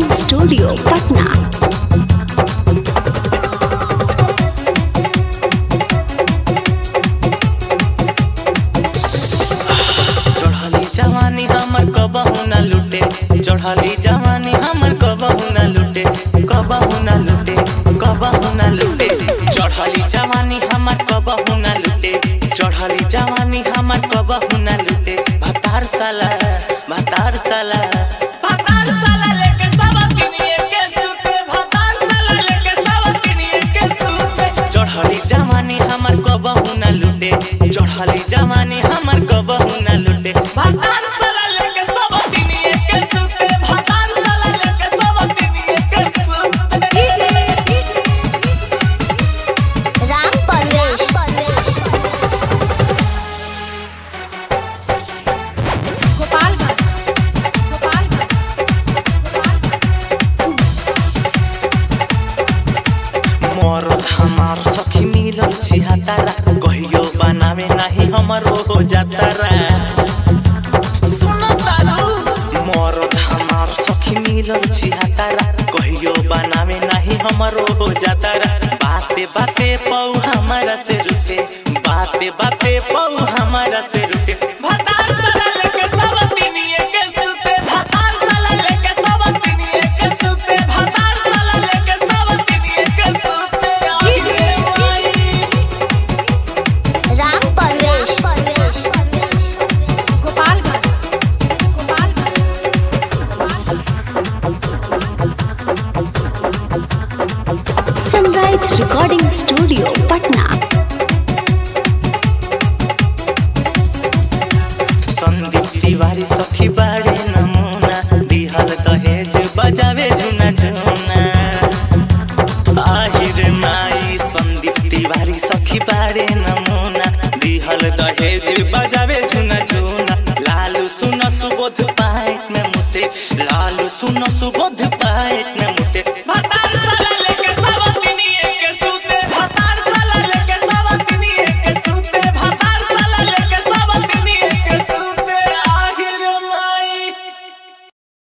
recording studio Patna चढ़ली जवानी हमर कबहू न लुटे चढ़ली जवानी हमर कबहू न लुटे कबहू न लुटे कबहू न लुटे चढ़ली जवानी हमर कबहू न लुटे चढ़ली जवानी हमर कबहू न लुटे भतार साला भतार साला भतार साला लेके सब किनिए के सुते भतार साला लेके सब किनिए के सुते चढ़ली जवानी हमर कबहू न लुटे चढ़ली जवानी हमर कबहू न लुटे भतार साला लेके सब किनिए के सुते भतार साला लेके सब किनिए के सुते राम परवेश मरद हमार सखी मिलल छी हतारा कहियो बनावे नाही हमरो हो जातारा सुनो तारू मरद हमार सखी मिलल छी हतारा कहियो बनावे नाही हमरो हो जातारा बाते बाते पौ हमारा से रुठे बाते बाते पौ हमारा से रुठे भतार साला लेके सब तिनिए के सुते भतार साला लेके सब तिनिए के सुते भतार साला लेके सब तिनिए के सुते आगे आई Ram Parvesh sunrise recording studio Patna Sandeep Tiwari सखी बाड़े नमूना दिहल दहेज बजावे झुना झुना आहिर माई संदीप तिवारी सखी बाड़े नमूना दिहल दहेज बजावे